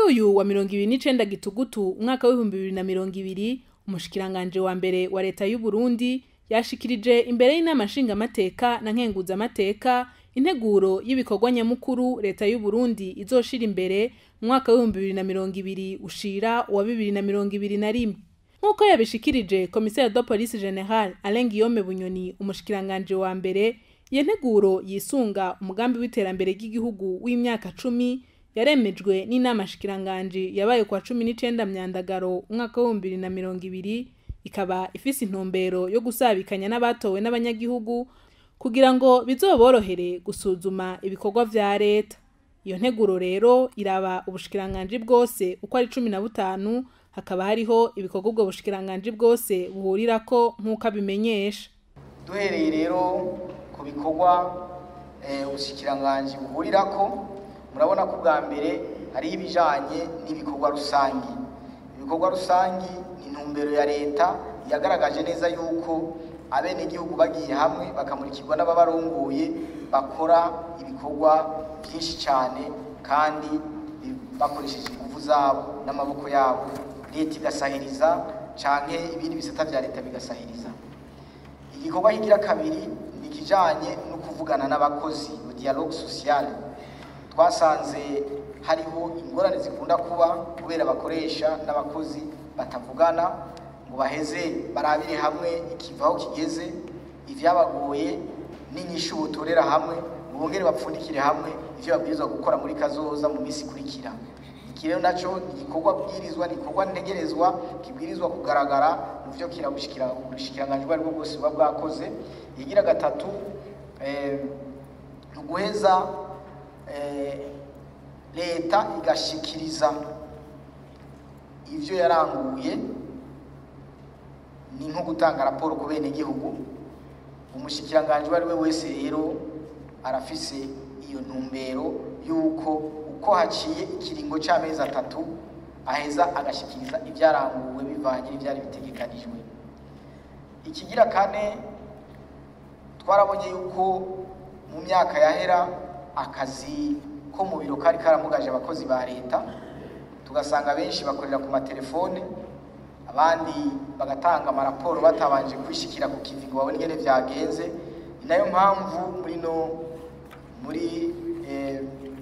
uyu wa mirongo ibiri n'icenda gitugutu umwaka w'ibihumbi bibiri na mirongo ibiri umushikiranganje wa mbere wa leta y'u Burundi yashikirije imbere y'inama nshingamateka na nkenguzamateka integuro y'ibikorwa nyamukuru leta y'u Burundi izoshira imbere mu mwaka w'ibihumbi bibiri na mirongo ibiri ushira uwa bibiri na mirongo ibiri na rimwe nk'uko yabishikirije komiseri de police general Alain Guillaume Bunyoni umushikiranganje wa mbere iyo nteguro yisunga umugambi w'iterambere ry'igihugu w'imyaka cumi yaremejwe n'inama shikiranganje yabaye kwa cumi n'icenda myandagaro umwaka w'ibihumbi bibiri na mirongo ibiri ikaba ifise intumbero yo gusabikanya n'abatowe n'abanyagihugu kugira ngo bizoborohere gusuzuma ibikorwa vya leta iyo nteguro rero iraba ubushikiranganji bwose uko ari cumi na butanu hakaba hariho ibikorwa ubwo bushikiranganji bwose buhurirako nk'uko abimenyesha duhereye rero ku bikorwa ubushikiranganji buhurirako murabona ko bwa mbere hariho ibijanye n'ibikorwa rusangi ibikorwa rusangi ni intumbero ya leta yagaragaje neza yuko abenegihugu bagiye hamwe bakamurikirwa n'ababarongoye bakora ibikorwa byinshi cyane kandi bakoresheje ingufu zabo n'amaboko yabo leta igasahiriza canke ibindi bisata vya leta bigasahiriza igikorwa kigira kabiri ni ikijanye no kuvugana n'abakozi mu dialogue sociale twasanze hariho ingorane zikunda kuba kubera bakoresha n'abakozi batavugana ngo baheze barabire hamwe ikivaho kigeze ivyabagoye n'inyishu butorera hamwe ngo bongere bapfundikire hamwe ivyo babwirizwa gukora muri kazoza mu minsi ikurikira iki rero naco ni igikorwa bwirizwa ni igikorwa ntegerezwa kibwirizwa kugaragara mu vyo kirabushikira ubushikiranganji bwo bwose buba bwakoze igira gatatu ni uguheza leta igashikiriza ivyo yaranguye ni nko gutanga raporo ku bene gihugu umushikiranganji uwo ari we wese rero arafise iyo ntumbero y'uko uko haciye ikiringo c'amezi atatu aheza agashikiriza ivyaranguwe bivanye n'ivyari bitegekanijwe ikigira kane twarabonye yuko mu myaka yahera akazi ko mu biro kari karamugaje abakozi ba leta tugasanga benshi bakorera ku matelefone abandi bagatanga amaraporo batabanje kwishikira ku kivi ngo babone ingene vyagenze ni nayo mpamvu muri no muri eh,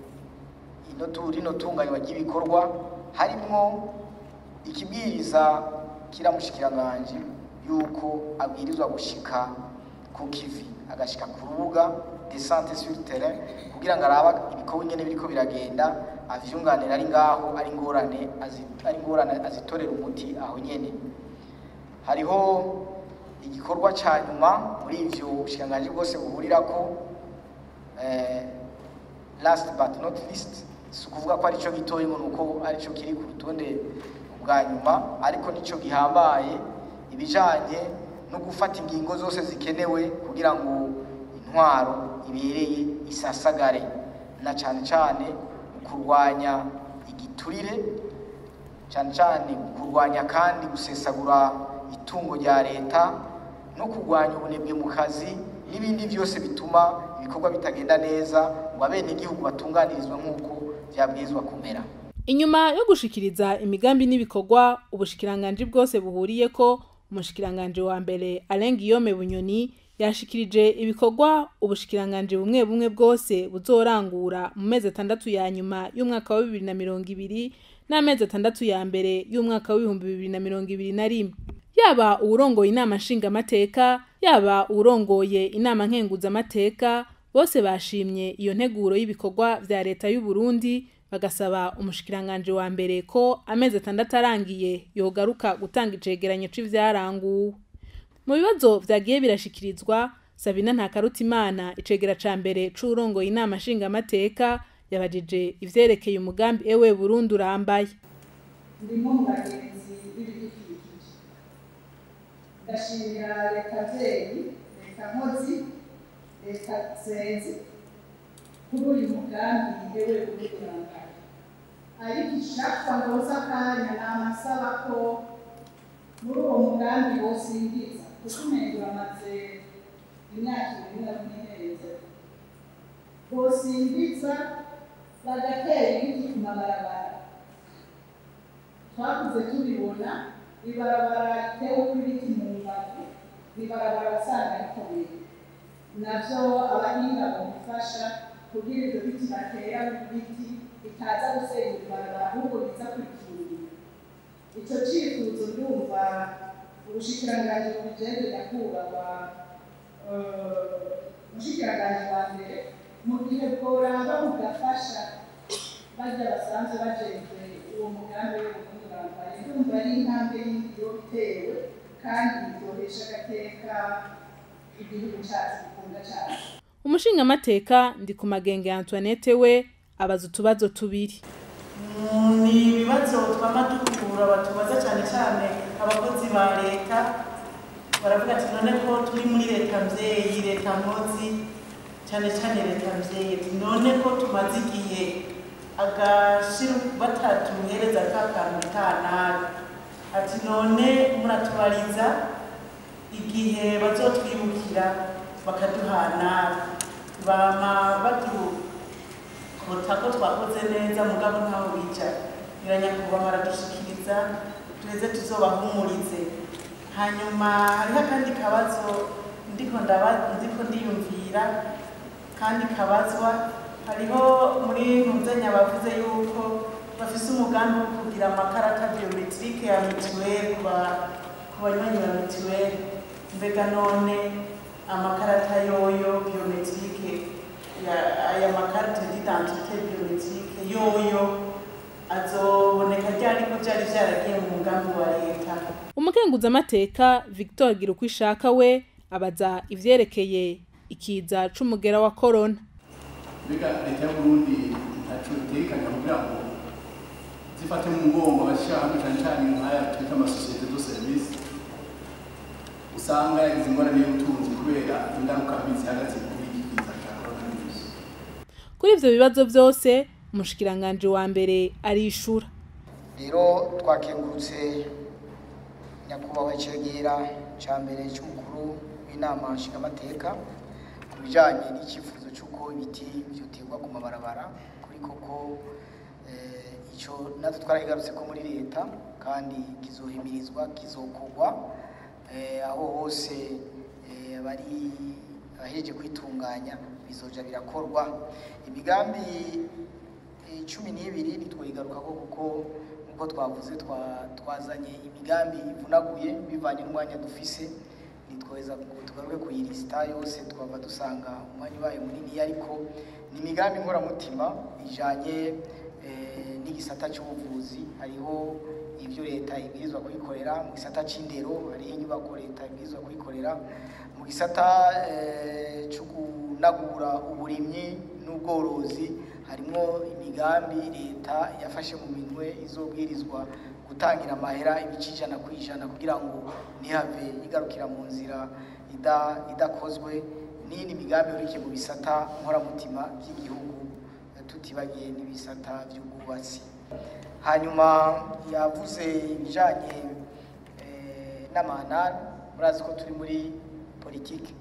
ino rino tunganywa ry'ibikorwa harimwo ikibwiriza kiramushikiranganje yuko abwirizwa gushika ku kivi agashika ku rubuga de sante sur terrain kugira ngo araba ibikorwa ingene biriko biragenda avyunganira ari ngaho ari ngorane ari ngorane azitorera umuti aho nyene hariho igikorwa ca nyuma muri ivyo bushikiranganji bwose buhurirako eh, last but not least si ukuvuga ko arico gitoyi ngo nuko arico kiri ku rutonde bwa nyuma ariko nico gihambaye ibijanye no gufata ingingo zose zikenewe kugira ngo intwaro ibereye isasagare na cane cane kurwanya igiturire cane cane kurwanya kandi gusesagura itungo rya leta no kurwanya ubunebwe mu kazi n'ibindi byose bituma ibikorwa bitagenda neza ngo abenegihugu batunganirizwe nk'uko vyabwirizwa kumera inyuma yo gushikiriza imigambi n'ibikorwa ubushikiranganji bwose buhuriyeko umushikiranganje wa mbere Alain Guillaume Bunyoni yashikirije ibikorwa ubushikiranganji bumwe bumwe bwose buzorangura mu mezi atandatu ya nyuma y'umwaka wa bibiri na mirongo ibiri n'amezi atandatu ya mbere y'umwaka w'ibihumbi bibiri na mirongo ibiri na rimwe yaba uwurongoye inama nshingamateka yaba uwurongoye inama nkenguzamateka bose bashimye iyo nteguro y'ibikorwa vya leta y'u Burundi bagasaba umushikiranganje wa mbere ko amezi atandatu arangiye yogaruka gutanga icegeranyo c'ivyaranguwe mu bibazo vyagiye birashikirizwa Sabina Ntakarutimana icegera ca mbere c'urongoye inama nshingamateka yabajije ivyerekeye umugambi ewe Burundi urambaye ndimo mu bagenzi b'ibidukikije ndashimira leta vyeyi leta nkozi leta zenzi kuri uyu mugambi ewe Burundi urambaye ariko icapfa ngoza akanya namasaba ko muri uwo mugambi wosingiza kuko umengo bamaze imyaka ibiri na kumwe bosingiza bagatera ibiti ku mabarabara twakuze tubibona ibarabara ritewe kw'ibiti mu mbavu ibarabara wasanga rikomeye navyo abahinga bamufasha kugira ivyo biti batera mu biti bitaza gusenya ibarabara ahubwo biza kurikingira ico cifuzo ndumva ubushikiranganji bubijejwe nyakubahwa umushikiranganji wa mbere mu gihe bworaba bugafasha barya basanzwe bajejwe uwo mugambi wo gutunganya ndumva ari intambwe yindi yo itewe kandi byohesha agateka igihugu cyacu gikunda cyane umushingamateka ndi ku magenge Antoinette we abaza utubazo tubiri ni ibibazo twama dukura batubaza cyane cyane abakozi ba leta baravuga ati none ko turi muri leta mvyeyi leta nkozi cyane cyane leta mvyeyi ati none ko tumaze igihe agashira batatuhereza ka kantu kanabi ati none muratubariza igihe bazotwibukira bakaduhana bama badukota ko twakoze neza mugabo ntaho bija nyakubahwa baradushikiriza tuheze tuzobahumurize hanyuma hariho akandi kabazo ndiko ndiko ndiyumvira kandi kabazwa hariho muri ntuzenya bavuze yuko bafise umugambi wo kugira amakarata biometrike ya mituweli ku banywanyi ba mituweli mbega none amakarata yoyo biometrike aya makarita d'identité biometrike yoyo azoboneka ryari ko vyari vyaragiye mu mugambi wa leta umukenguzamateka victor gira uko ishaka we abaza ivyerekeye ikiza c'umugera wa korona mbega leta y'uburundi ntaco itekanya kugira ngo zifate mu mugongo abashaka cane cane nk'aya twita amasosiyete do service usanga yagize ingorane y'ubutunzi kubera ingaruka mbi zihagaze kuri iki kiza ca coronavirus kuri ivyo bibazo vyose umushikiranganje wa mbere arishura rero twakengurutse nyakubahwa icegera ca mbere c'umukuru w'inama nshingamateka ku bijanye n'icyifuzo c'uko ibiti vyoterwa ku mabarabara kuri koko ico natwe twarakigarutse ko muri leta kandi kizohimirizwa kizokorwa aho hose bari abahejeje kwitunganya bizoja birakorwa imigambi cumi n'ibiri ntitwayigarukako kuko nk'uko twavuze twazanye imigambi ivunaguye bivanye n'umwanya dufise nitwoheza tugaruke kuyirisita yose twava dusanga umwanya ubaye munini ariko ni imigambi nkoramutima ijanye n'igisata cy'ubuvuzi hariho ibyo leta ibwirizwa kuyikorera mu gisata c'indero hariho inyubako leta ibwirizwa kuyikorera mu gisata cyo kunagura uburimyi n'ubworozi harimo imigambi leta yafashe mu minwe izobwirizwa gutangira amahera ibice ijana ku ijana kugira ngo ntihave igarukira mu nzira idakozwe n'iyindi migambi yurikiye mu bisata nkoramutima by'igihugu tutibagiye n'ibisata by'ubwubatsi hanyuma yavuze ibijyanye n'amanani murazi ko turi muri politiki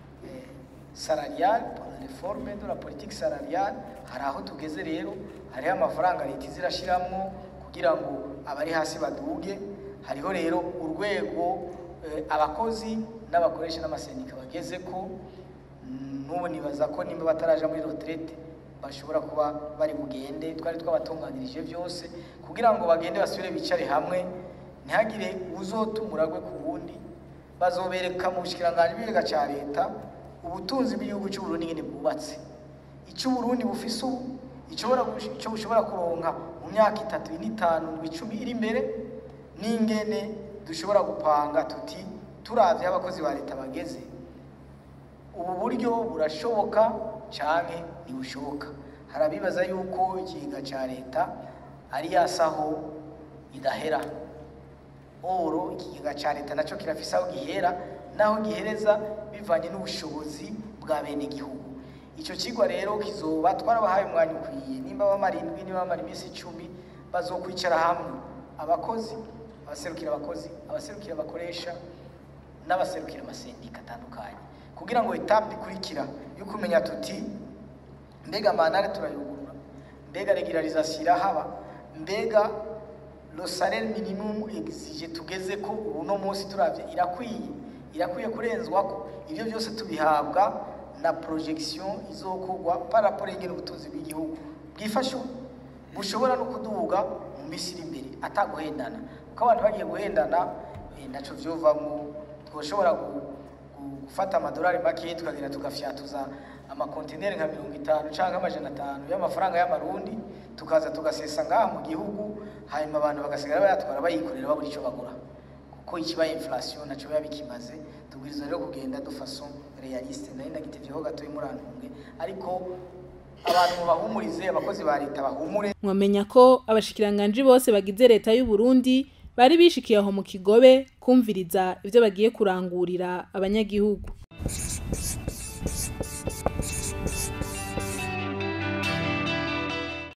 salariale reforme de la politique salariale hari aho tugeze rero hariho amafaranga leta izirashyiramo kugira ngo abari hasi baduge hariho rero urwego abakozi n'abakoresha n'amasendika bageze ko n'ubu nibaza ko nimba bataraja muri retraite bashobora kuba bari bugende twari twabatunganirije byose kugira ngo bagende basubire bicare hamwe ntihagire uzotumuragwe ku wundi bazobereka mu bushikiranganje bw'igihugu cya leta ubutunzi bw'igihugu cy'u Burundi nyine bwubatse icyo Burundi bufise ubu icyo bushobora kuronka mu myaka itatu n'itanu icumi iri imbere n'ingene dushobora gupanga tuti turavye abakozi ba leta bageze ubu buryo burashoboka canke ntibushoboka hari abibaza yuko ikiga ca leta ari yasaho idahera oro ikigega ca leta naco kirafise aho gihera naho gihereza bivanye n'ubushobozi bwa bene igihugu ico kigwa rero kizoba twarabahaye umwanya ukwiye nimba bamara indwi nimba bamara iminsi icumi bazokwicara hamwe abakozi abaserukira abakozi abaserukira abakoresha n'abaserukira amasendika atandukanye kugira ngo etape ikurikira yo kumenya tuti mbega manare turayugurura mbega regularisation irahaba mbega lo salaire minimum exige tugeze ko uno munsi turavye irakwiye irakwiye kurenzwako ivyo byose tubihabwa na projection izokorwa par rapport y'ingene ubutunzi bw'igihugu bwifashe bushobora no kuduga mu minsi iri imbere ataguhendana kuko abantu bagiye guhendana eh, ntaco vyovamwo twoshobora gu- gu- gufata amadolari make tukagenda tugafyatuza amakontineri nka mirongo itanu cyangwa amajana atanu y'amafaranga y'amarundi tukaza tugasesa ngaha mu gihugu hanyuma abantu bagasigara bayatwara bayikorera babura icyo bagura kuko ikibaye inflation naco biba bikimaze tubwiriza rero kugenda de façon realiste nari ndagitevyeho gatoyi murantunge ariko abantu mubahumurize abakozi ba leta bahumure mwamenya ko abashikiranganji bose bagize leta y'u Burundi bari bishikiye aho mu kigobe kumviriza ivyo bagiye kurangurira abanyagihugu